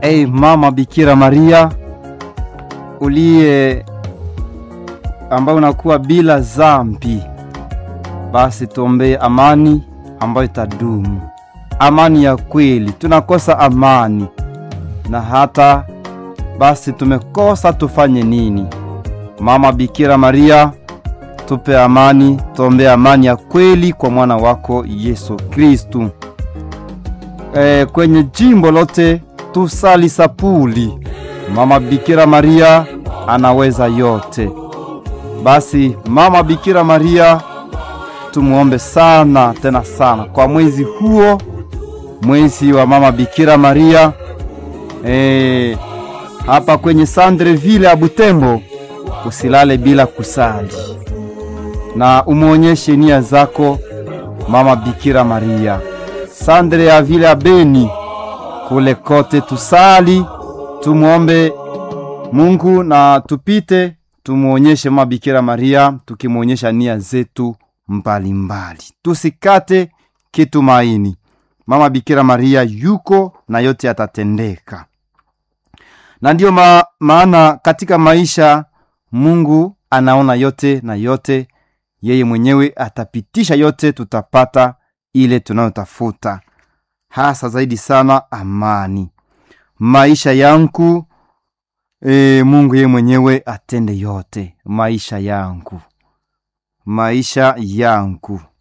Ei mama Bikira Maria uliye ambayo unakuwa bila zambi, basi tuombee amani ambayo itadumu, amani ya kweli. Tunakosa amani na hata basi tumekosa, tufanye nini? Mama Bikira Maria, tupe amani, tuombee amani ya kweli kwa mwana wako Yesu Kristu. E, kwenye jimbo lote tusali sapuli. Mama Bikira Maria anaweza yote. Basi Mama Bikira Maria tumuombe sana tena sana kwa mwezi huo, mwezi wa Mama Bikira Maria e, hapa kwenye Sandreville ya Butembo, usilale bila kusali na umwonyeshe nia zako Mama Bikira Maria. Sandre ya vile ya Beni kule kote tusali, tumwombe Mungu na tupite, tumwonyeshe Mama Bikira Maria, tukimwonyesha nia zetu mbalimbali, tusikate kitumaini. Mama Bikira Maria yuko na yote yatatendeka, na ndiyo ma, maana katika maisha Mungu anaona yote na yote yeye mwenyewe atapitisha yote, tutapata ile tunayotafuta, hasa zaidi sana amani maisha yangu. E, Mungu yeye mwenyewe atende yote maisha yangu, maisha yangu